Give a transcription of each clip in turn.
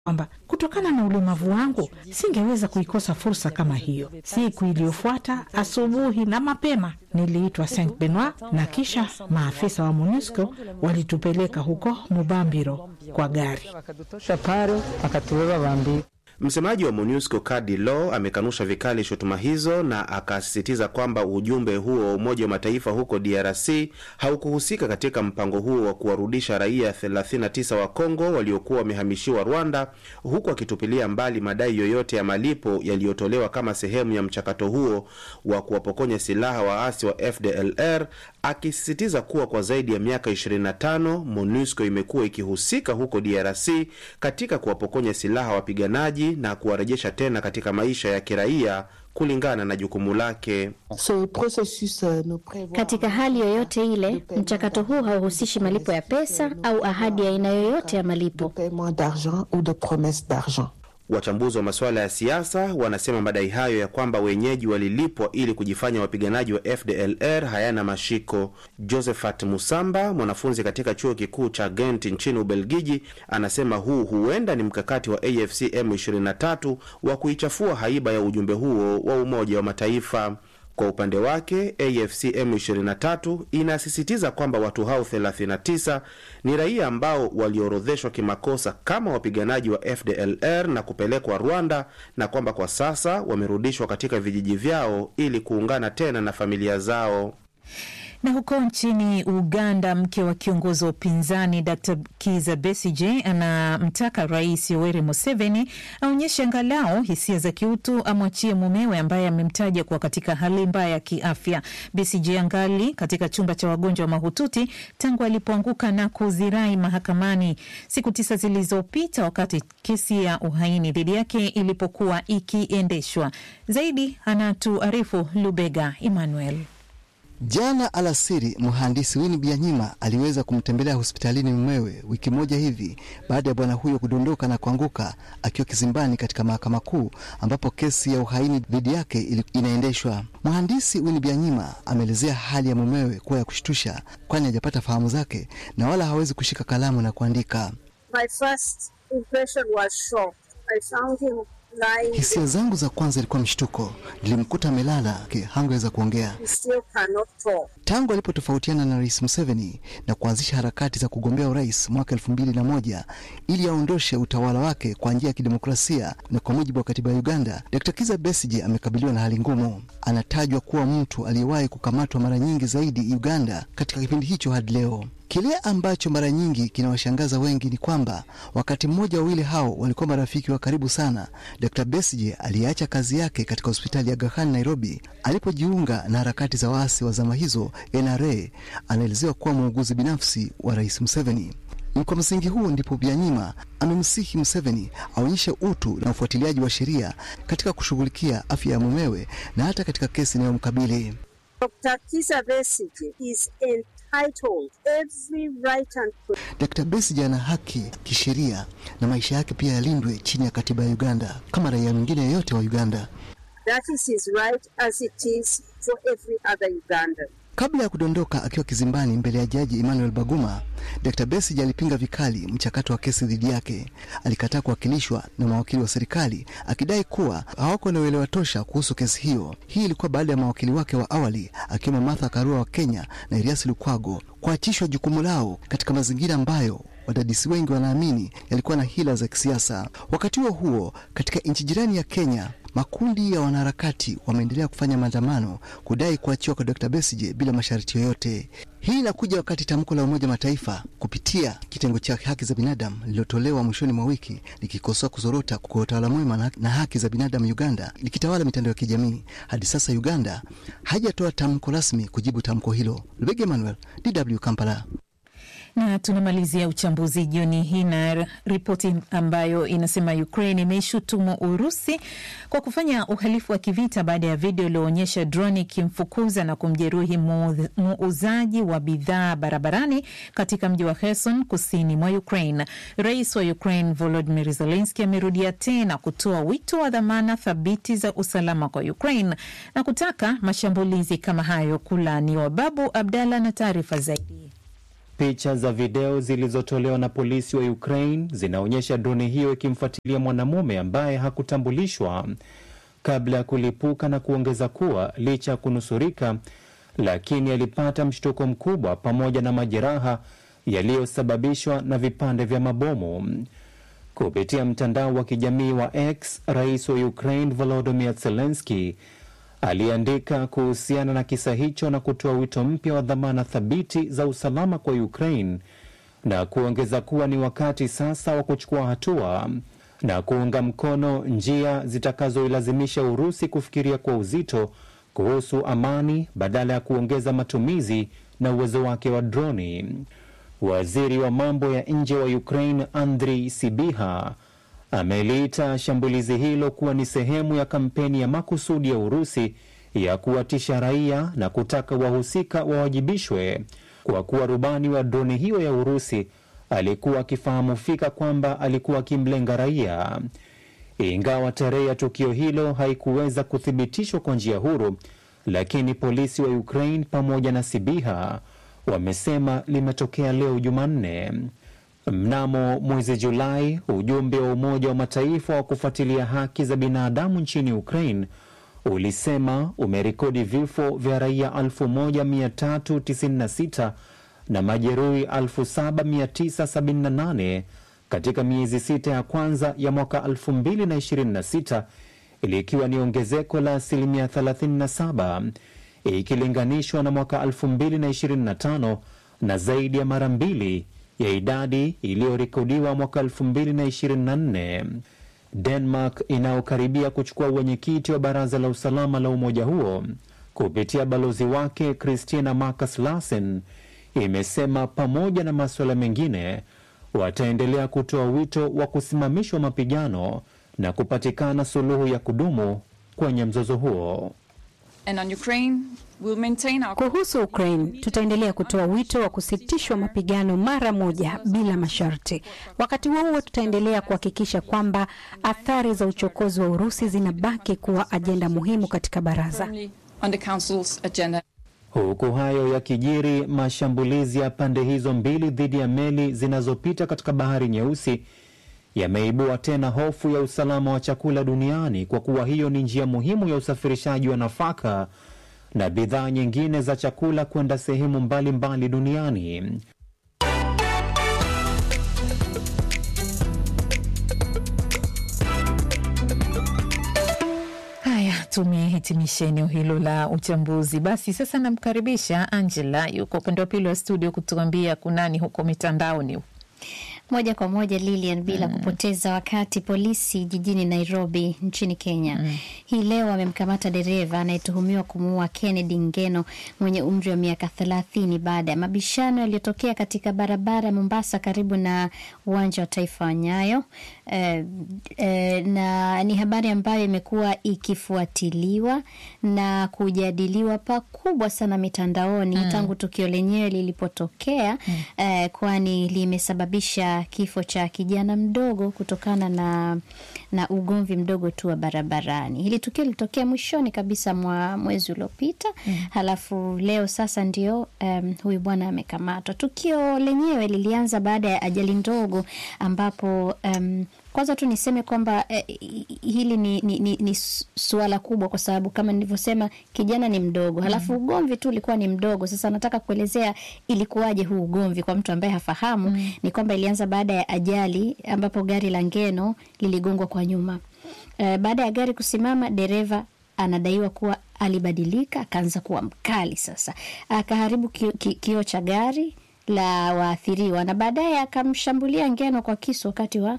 kwamba kutokana na ulemavu wangu singeweza kuikosa fursa kama hiyo. Siku iliyofuata asubuhi na mapema niliitwa Saint Benoit na kisha maafisa wa MONUSCO walitupeleka huko Mubambiro kwa gari. wakatutosha pale wakatubeba Bambiro. Msemaji wa MONUSCO Kadi Law amekanusha vikali shutuma hizo na akasisitiza kwamba ujumbe huo wa Umoja wa Mataifa huko DRC haukuhusika katika mpango huo wa kuwarudisha raia 39 wa Kongo waliokuwa wamehamishiwa Rwanda, huku akitupilia mbali madai yoyote ya malipo yaliyotolewa kama sehemu ya mchakato huo wa kuwapokonya silaha waasi wa FDLR, akisisitiza kuwa kwa zaidi ya miaka 25 MONUSCO imekuwa ikihusika huko DRC katika kuwapokonya silaha wapiganaji na kuwarejesha tena katika maisha ya kiraia kulingana na jukumu lake. Katika hali yoyote ile, mchakato huu hauhusishi malipo ya pesa au ahadi ya aina yoyote ya malipo. Wachambuzi wa masuala ya siasa wanasema madai hayo ya kwamba wenyeji walilipwa ili kujifanya wapiganaji wa FDLR hayana mashiko. Josephat Musamba, mwanafunzi katika chuo kikuu cha Ghent nchini Ubelgiji, anasema huu huenda ni mkakati wa AFC M23 wa kuichafua haiba ya ujumbe huo wa Umoja wa Mataifa. Kwa upande wake AFC M23 inasisitiza kwamba watu hao 39 ni raia ambao waliorodheshwa kimakosa kama wapiganaji wa FDLR na kupelekwa Rwanda na kwamba kwa sasa wamerudishwa katika vijiji vyao ili kuungana tena na familia zao. Na huko nchini Uganda, mke wa kiongozi wa upinzani Dr Kiza Besige anamtaka Rais Yoweri Museveni aonyeshe angalau hisia za kiutu, amwachie mumewe ambaye amemtaja kuwa katika hali mbaya ya kiafya. Besige angali katika chumba cha wagonjwa mahututi tangu alipoanguka na kuzirai mahakamani siku tisa zilizopita, wakati kesi ya uhaini dhidi yake ilipokuwa ikiendeshwa. Zaidi anatuarifu Lubega Emmanuel. Jana alasiri mhandisi Winnie Byanyima aliweza kumtembelea hospitalini mumewe wiki moja hivi baada ya bwana huyo kudondoka na kuanguka akiwa kizimbani katika mahakama kuu ambapo kesi ya uhaini dhidi yake inaendeshwa. Mhandisi Winnie Byanyima ameelezea hali ya mumewe kuwa ya kushtusha, kwani hajapata fahamu zake na wala hawezi kushika kalamu na kuandika. My first impression was shock. I found him lying. Hisia zangu za kwanza ilikuwa mshtuko. Nilimkuta amelala, hangeweza kuongea. He still cannot talk. Tangu alipotofautiana na Rais Museveni na kuanzisha harakati za kugombea urais mwaka elfu mbili na moja ili aondoshe utawala wake kwa njia ya kidemokrasia na kwa mujibu wa katiba ya Uganda, Dr. Kiza Besigye amekabiliwa na hali ngumu. Anatajwa kuwa mtu aliyewahi kukamatwa mara nyingi zaidi Uganda katika kipindi hicho hadi leo. Kile ambacho mara nyingi kinawashangaza wengi ni kwamba wakati mmoja wawili hao walikuwa marafiki wa karibu sana. Dr. Besigye aliyeacha kazi yake katika hospitali ya Aga Khan Nairobi alipojiunga na harakati za waasi wa zama hizo NRA, anaelezewa kuwa muuguzi binafsi wa Rais Museveni. Ni kwa msingi huo ndipo Byanyima amemsihi Museveni aonyeshe utu na ufuatiliaji wa sheria katika kushughulikia afya ya mumewe na hata katika kesi inayomkabili. Dr. Kizza Besigye is entitled every right and Dr. Besigye ana haki kisheria na maisha yake pia yalindwe chini ya katiba ya Uganda kama raia mwingine yeyote wa Uganda. that is his right as it is for every other Ugandan. Kabla ya kudondoka akiwa kizimbani mbele ya jaji Emmanuel Baguma, Dr. Besigye alipinga vikali mchakato wa kesi dhidi yake. Alikataa kuwakilishwa na mawakili wa serikali akidai kuwa hawako na uelewa tosha kuhusu kesi hiyo. Hii ilikuwa baada ya mawakili wake wa awali akiwemo Martha Karua wa Kenya na Erias Lukwago kuachishwa jukumu lao katika mazingira ambayo wadadisi wengi wanaamini yalikuwa na hila za kisiasa. Wakati huo huo, katika nchi jirani ya Kenya, makundi ya wanaharakati wameendelea kufanya maandamano kudai kuachiwa kwa Dr. Besigye bila masharti yoyote. Hii inakuja wakati tamko la Umoja Mataifa kupitia kitengo cha haki za binadamu lililotolewa mwishoni mwa wiki likikosoa kuzorota kwa utawala mwema na haki za binadamu Uganda likitawala mitandao ya kijamii. Hadi sasa Uganda haijatoa tamko rasmi kujibu tamko hilo. Lubege Emmanuel, DW Kampala. Na tunamalizia uchambuzi jioni hii na ripoti ambayo inasema Ukraine imeishutumu Urusi kwa kufanya uhalifu wa kivita baada ya video iliyoonyesha droni ikimfukuza na kumjeruhi muuzaji wa bidhaa barabarani katika mji wa Kherson kusini mwa Ukraine. Rais wa Ukraine Volodymyr Zelensky amerudia tena kutoa wito wa dhamana thabiti za usalama kwa Ukraine na kutaka mashambulizi kama hayo kulaaniwa. Babu Abdallah na taarifa zaidi. Picha za video zilizotolewa na polisi wa Ukraine zinaonyesha droni hiyo ikimfuatilia mwanamume ambaye hakutambulishwa kabla ya kulipuka na kuongeza kuwa licha ya kunusurika, lakini alipata mshtuko mkubwa pamoja na majeraha yaliyosababishwa na vipande vya mabomu. Kupitia mtandao wa kijamii wa X, rais wa Ukraine Volodymyr Zelensky aliandika kuhusiana na kisa hicho na kutoa wito mpya wa dhamana thabiti za usalama kwa Ukraine na kuongeza kuwa ni wakati sasa wa kuchukua hatua na kuunga mkono njia zitakazoilazimisha Urusi kufikiria kwa uzito kuhusu amani badala ya kuongeza matumizi na uwezo wake wa droni. Waziri wa mambo ya nje wa Ukraine Andriy Sibiha ameliita shambulizi hilo kuwa ni sehemu ya kampeni ya makusudi ya Urusi ya kuwatisha raia na kutaka wahusika wawajibishwe kwa kuwa rubani wa droni hiyo ya Urusi alikuwa akifahamu fika kwamba alikuwa akimlenga raia. Ingawa tarehe ya tukio hilo haikuweza kuthibitishwa kwa njia huru, lakini polisi wa Ukraine pamoja na Sibiha wamesema limetokea leo Jumanne. Mnamo mwezi Julai, ujumbe wa Umoja wa Mataifa wa kufuatilia haki za binadamu nchini Ukraine ulisema umerekodi vifo vya raia 1396 na majeruhi 7978 katika miezi sita ya kwanza ya mwaka 2026 likiwa ni ongezeko la asilimia 37 ikilinganishwa na mwaka 2025 na zaidi ya mara mbili ya idadi iliyorekodiwa mwaka 2024. Denmark inayokaribia kuchukua uwenyekiti wa baraza la usalama la umoja huo kupitia balozi wake Christina Marcus Larsen imesema pamoja na masuala mengine wataendelea kutoa wito wa kusimamishwa mapigano na kupatikana suluhu ya kudumu kwenye mzozo huo. And on Ukraine, we'll maintain our... Kuhusu Ukraine, tutaendelea kutoa wito wa kusitishwa mapigano mara moja bila masharti. Wakati huo huo, tutaendelea kuhakikisha kwamba athari za uchokozi wa Urusi zinabaki kuwa ajenda muhimu katika baraza. on the council's agenda. Huku hayo yakijiri, mashambulizi ya pande hizo mbili dhidi ya meli zinazopita katika bahari Nyeusi yameibua tena hofu ya usalama wa chakula duniani kwa kuwa hiyo ni njia muhimu ya usafirishaji wa nafaka na bidhaa nyingine za chakula kwenda sehemu mbalimbali duniani. Haya, tumehitimisha eneo hilo la uchambuzi. Basi sasa namkaribisha Angela, yuko upande wa pili wa studio kutuambia kunani huko mitandaoni. Moja kwa moja Lilian, bila mm. kupoteza wakati, polisi jijini Nairobi nchini Kenya mm. hii leo wamemkamata dereva anayetuhumiwa kumuua Kennedy Ngeno mwenye umri wa miaka thelathini baada ya mabishano yaliyotokea katika barabara ya Mombasa karibu na uwanja wa taifa wa Nyayo. Eh, eh, na ni habari ambayo imekuwa ikifuatiliwa na kujadiliwa pakubwa sana mitandaoni mm. tangu tukio lenyewe lilipotokea mm. eh, kwani limesababisha kifo cha kijana mdogo kutokana na, na ugomvi mdogo tu wa barabarani. Hili tukio lilitokea mwishoni kabisa mwa mwezi uliopita mm. halafu leo sasa ndio um, huyu bwana amekamatwa. Tukio lenyewe lilianza baada ya ajali ndogo ambapo um, kwanza tu niseme kwamba eh, hili ni, ni, ni, ni suala kubwa kwa sababu kama nilivyosema kijana ni mdogo, halafu ugomvi tu ulikuwa ni mdogo. Sasa nataka kuelezea ilikuwaje huu ugomvi kwa mtu ambaye hafahamu. mm. Ni kwamba ilianza baada ya ajali ambapo gari la Ngeno liligongwa kwa nyuma. Eh, baada ya gari kusimama, dereva anadaiwa kuwa alibadilika, akaanza kuwa mkali. Sasa akaharibu kioo ki, ki cha gari la waathiriwa na baadaye akamshambulia Ngeno kwa kisu wakati wa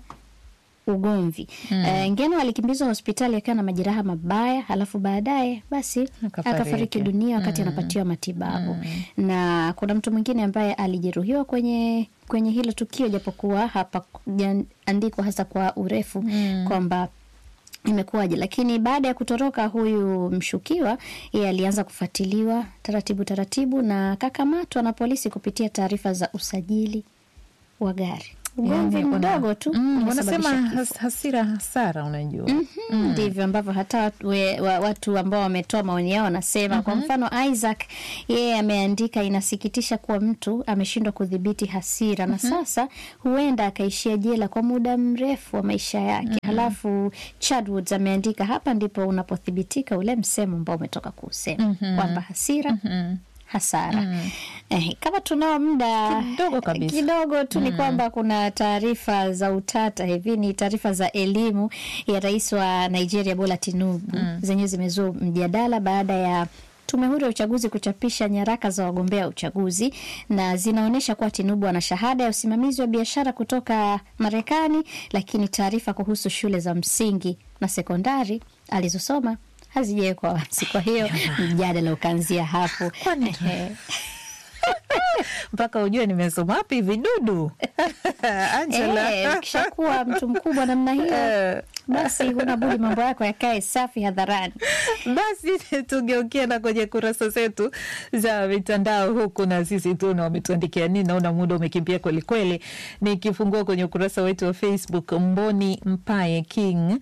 ugomvi mm. Uh, Ngeno alikimbizwa hospitali akiwa na majeraha mabaya, halafu baadaye basi akafariki dunia wakati mm. anapatiwa matibabu mm. na kuna mtu mwingine ambaye alijeruhiwa kwenye kwenye hilo tukio, japokuwa hapa andikwa hasa kwa urefu mm. kwamba imekuwaje, lakini baada ya kutoroka huyu mshukiwa, yeye alianza kufuatiliwa taratibu taratibu na kakamatwa na polisi kupitia taarifa za usajili wa gari. ugomvi Yani, wana- mdogo tu Mm, unasababisha wanasema kifo. has, hasira hasara, unajua Mhm, ndivyo ambavyo hata watu, we, wa, watu ambao wametoa maoni yao wanasema. Kwa mfano Isaac yeye ameandika, inasikitisha kuwa mtu ameshindwa kudhibiti hasira na sasa huenda akaishia jela kwa muda mrefu wa maisha yake. Halafu Chadwoods ameandika, hapa ndipo unapothibitika ule msemo ambao umetoka kuusema kwamba hasira hasara. Eh, kama tunao muda Kidogo kabisa. kidogo tu ni kwamba kuna taarifa za utata hivi, ni taarifa za elimu ya rais wa Nigeria Bola Tinubu zenyewe zimezua mjadala baada ya tume huru ya uchaguzi kuchapisha nyaraka za wagombea uchaguzi na zinaonyesha kuwa Tinubu ana shahada ya usimamizi wa biashara kutoka Marekani, lakini taarifa kuhusu shule za msingi na sekondari alizosoma hazijawekwa wazi. Kwa hiyo mjadala ukaanzia hapo. Ehe. mpaka ujue nimesoma wapi vidudu Angela. Eh, ukishakuwa mtu mkubwa namna hiyo basi huna budi mambo yako yakae safi hadharani. Basi tugeukia na kwenye kurasa zetu za mitandao huku, na sisi tuna wametuandikia nini. Naona muda umekimbia kwelikweli. Nikifungua kwenye ukurasa wetu wa Facebook, Mboni Mpaye King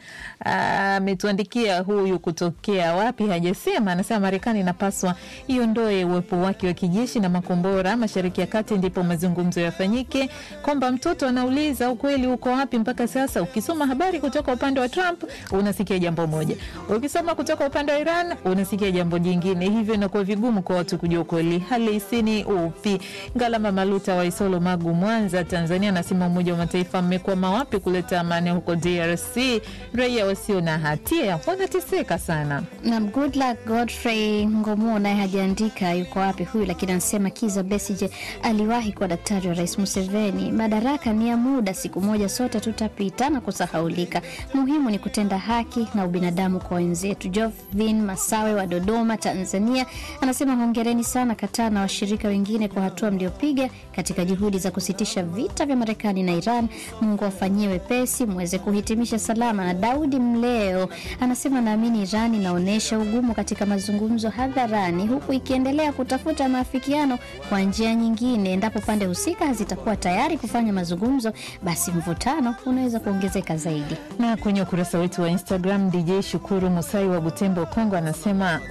ametuandikia huyu kutokea wapi hajasema. Anasema Marekani inapaswa iondoe uwepo wake wa kijeshi na makombora mashariki ya kati, ndipo mazungumzo yafanyike. Kwamba mtoto anauliza ukweli uko wapi mpaka sasa. Ukisoma habari kutoka upande wa Trump unasikia jambo moja, ukisoma kutoka upande wa Iran unasikia jambo jingine, hivyo inakuwa vigumu kwa watu kujua ukweli halisi ni upi. Ngalama Maluta wa Isolo, Magu, Mwanza, Tanzania anasema Umoja wa Mataifa mmekwama wapi kuleta amani huko DRC? Raia wasio na hatia wanateseka sana. Na good luck Godfrey Ngomuo naye hajaandika yuko wapi huyu, lakini anasema Kiza Besije aliwahi kuwa daktari wa Rais Museveni. Madaraka ni ya muda, siku moja sote tutapita na kusahaulika. Muhimu ni kutenda haki na ubinadamu kwa wenzetu. Jovin Masawe wa Dodoma, Tanzania anasema hongereni sana Kataa na washirika wengine kwa hatua mliopiga katika juhudi za kusitisha vita vya Marekani na Iran. Mungu afanyie wepesi mweze kuhitimisha salama. Na Daudi Mleo anasema naamini Iran inaonyesha ugumu katika mazungumzo hadharani, huku ikiendelea kutafuta maafikiano kwa njia nyingine. Endapo pande husika hazitakuwa tayari kufanya mazungumzo, basi mvutano unaweza kuongezeka zaidi. Na kwenye ukurasa wetu wa Instagram, DJ Shukuru Musai wa Butembo, Kongo, anasema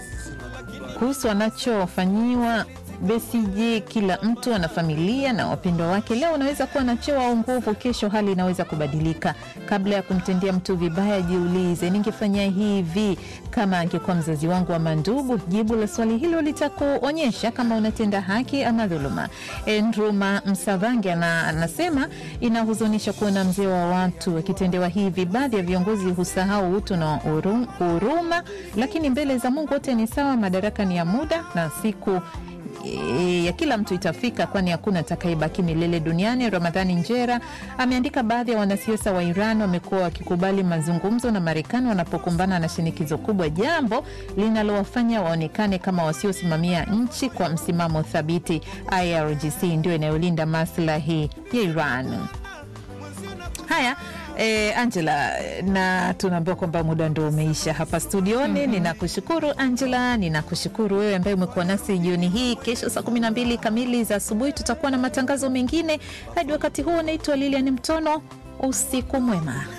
kuhusu anachofanyiwa Besigye, kila mtu ana familia na wapendwa wake. Leo unaweza kuwa na cheo au nguvu, kesho hali inaweza kubadilika. Kabla ya kumtendea mtu vibaya, jiulize, ningefanya hivi kama angekuwa mzazi wangu ama ndugu? Jibu la swali hilo litakuonyesha kama unatenda haki ama dhuluma. Ndruma Msavange ana- anasema inahuzunisha kuona mzee wa watu wakitendewa hivi. Baadhi ya viongozi husahau utu na huru- huruma, lakini mbele za Mungu wote ni sawa. Madaraka ni ya muda na siku e, ya kila mtu itafika, kwani hakuna atakayebaki milele duniani. Ramadhani Njera ameandika, baadhi ya wanasiasa wa Iran wamekuwa wakikubali mazungumzo na Marekani wanapokumbana na shinikizo kubwa, jambo linalowafanya waonekane kama wasiosimamia nchi kwa msimamo thabiti. IRGC ndio inayolinda maslahi ya Iran. Haya. Eh, Angela, na tunaambiwa kwamba muda ndo umeisha hapa studioni. Ninakushukuru Angela, ninakushukuru wewe ambaye umekuwa nasi jioni hii. Kesho saa kumi na mbili kamili za asubuhi tutakuwa na matangazo mengine. Hadi wakati huo, naitwa Lilian Mtono. Usiku mwema.